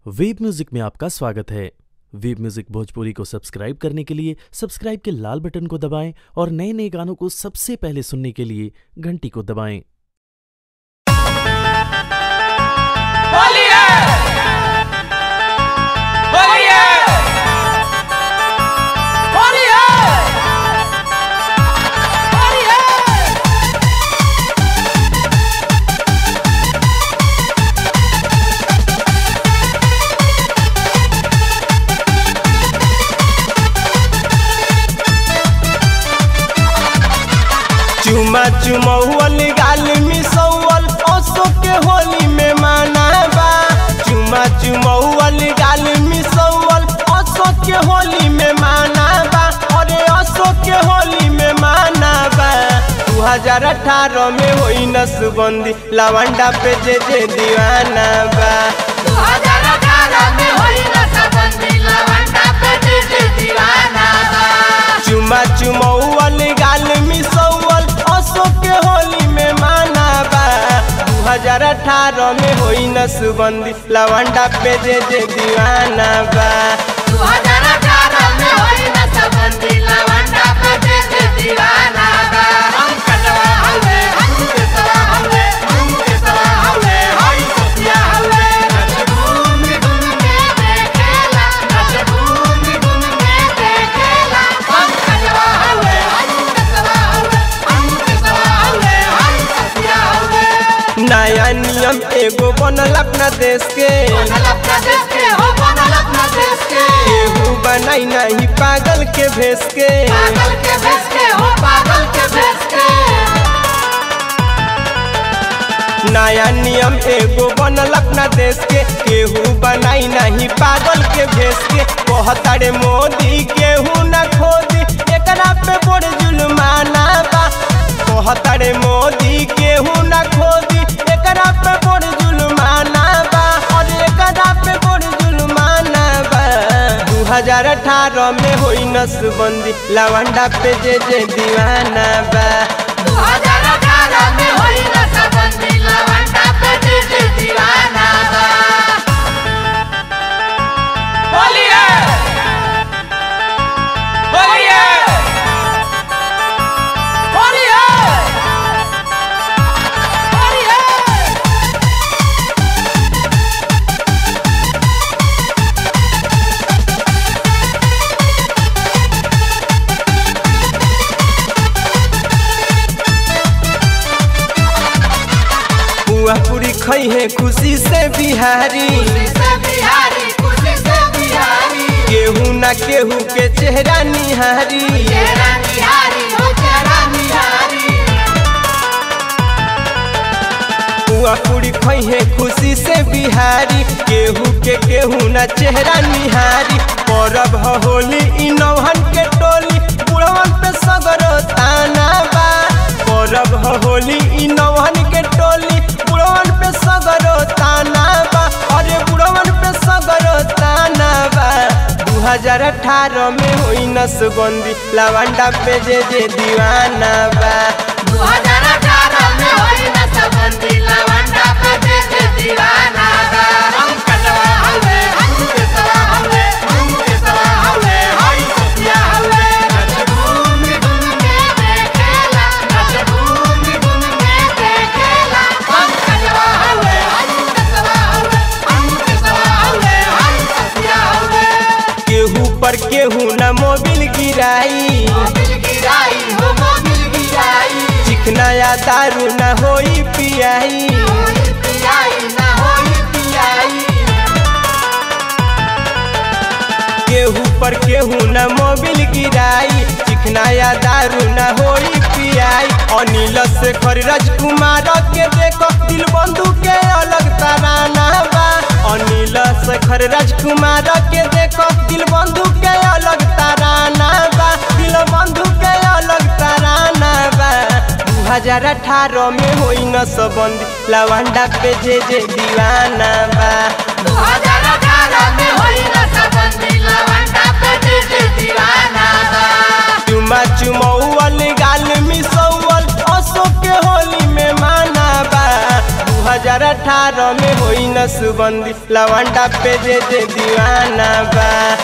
web music में आपका स्वागत है वेब म्यूजिक भोजपुरी को सब्सक्राइब करने के लिए सब्सक्राइब के लाल बटन को दबाएं और नए नए गानों को सबसे पहले सुनने के लिए घंटी को दबाएं बोलिए बोलिए बोलिए बोलिए चुमा चुमौल गाल मिसौल ओसो के होली में मनाबा चुमा चुमौल गाल मिसौल ओसो के होली में मनाबा अरे ओसो के होली में मनाबा दू हजार अठारह में होई नसबंदी लवंडा पे जे जे दीवाना बा 2018 में होई नशबंदी लवंडा पे डीजे दीवाना बा चुमा चुमौल गाल मिसौल ओसो के होली में मनाबा दू हजार अठारह में होई नसबंदी लवंडा पे जे जे दीवाना बा 2018 में होई नशबंदी लवंडा पे डीजे दीवाना बा हम कटवा हवे हम केसवा हवे हम केसवा हवे हई सोफिया हवे नच घूम घूम के देखेला नच घूम घूम के देखेला हम कटवा हवे हम केसवा हवे हम केसवा हवे हई सोफिया हवे नया नियम एगो बनल अपना देश के बनल अपना देश के हो बनल अपना देश के केहू बनाई नहीं पागल के भेस के पागल के भेस के हो पागल के भेस के नया नियम एगो बनल अपना देश के केहू बनाई नहीं पागल के भेस के कहतारे मोदी केहू न खोदी एकरा पे बड़ जुलमाना बा कहतारे मोदी केहू न खोदी एकरा पे बड़ जुलमाना बा और एकरा पे बड़ जुलमाना बा दू हजार अठारह में होई नसबंदी लवंडा पे जे जे दीवाना बा 2018 में होई नशबंदी लवंडा पे डीजे दीवाना बा बोलिए बोलिए बोलिए बोलिए बुआ पूरी खई है खुशी से बिहारी खुशी से बिहारी खुशी से बिहारी केहू ना केहू के चेहरा निहारी चेहरा निहारी हो चेहरा निहारी बुआ पूरी खई है खुशी से बिहारी केहू के केहू ना चेहरा निहारी परब ह होली इ नौहन के टोली बुढ़वन पे सगर ताना बा परब ह होली इ नौहन के टोली बुढ़वन पे सगर ताना बा अरे बुढ़वन पे सगर ताना बा दू हजार अठारह में होई नसबंदी लवंडा पे जे जे दीवाना बा 2018 में होई नशबंदी लवंडा पे डीजे दीवाना बा हम कटवा हवे हम केसवा हवे हम केसवा हवे हई सोफिया हवे नच घूम घूम के देखेला नच घूम घूम के देखेला हम कटवा हवे हम केसवा हवे हम केसवा हवे हई सोफिया हवे केहू पर केहू न मोबिल गिराई मोबिल गिराई हो मोबिल गिराई चिकना या दारू न होई पियाई होई पियाई ना होई पियाई केहू पर केहू न मोबिल गिराई चिकना या दारू न होई पियाई अनिल से खर राजकुमार के देखो दिल बंधु के अलग तराना बा अनिल से खर राजकुमार के देखो दिल बंधु के अलग तराना बा दिल बंधु के अलग तराना बा दू हजार अठारह में होई नसबंदी लवंडा पे जे जे दीवाना बा 2018 में होई नशबंदी लवंडा पे डीजे दीवाना बा चुमा चुमौल गाल मिसौल असो के होली में माना बा दू हजार अठारह में होई न सुबंदी लवंडा पे जे जे दीवाना बा